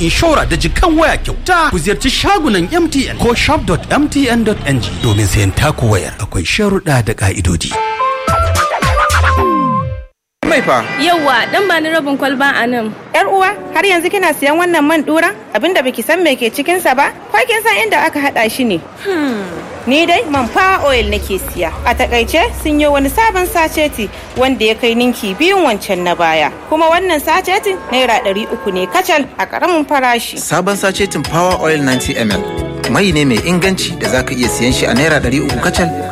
inshora da jikan waya kyauta ku ziyarci shagunan MTN ko shop.mtn.ng domin sayan taku wayar akwai sharuɗa da ƙa'idodi. mai fa Yawwa, dan ba ni rabin kwalba a nan. Yar uwa, har yanzu kina siyan wannan man dura? Abinda baki san me ke cikin sa ba? Ko kin san inda aka hada shi ne? Ni dai man power oil nake siya. A takaice sun yi wani sabon saceti wanda ya kai ninki biyun wancan na baya. Kuma wannan sacetin naira ɗari uku ne kacal a ƙaramin farashi. sabon sacetin power oil 90 ml mai ne mai inganci da zaka iya siyan shi a naira 300 kacal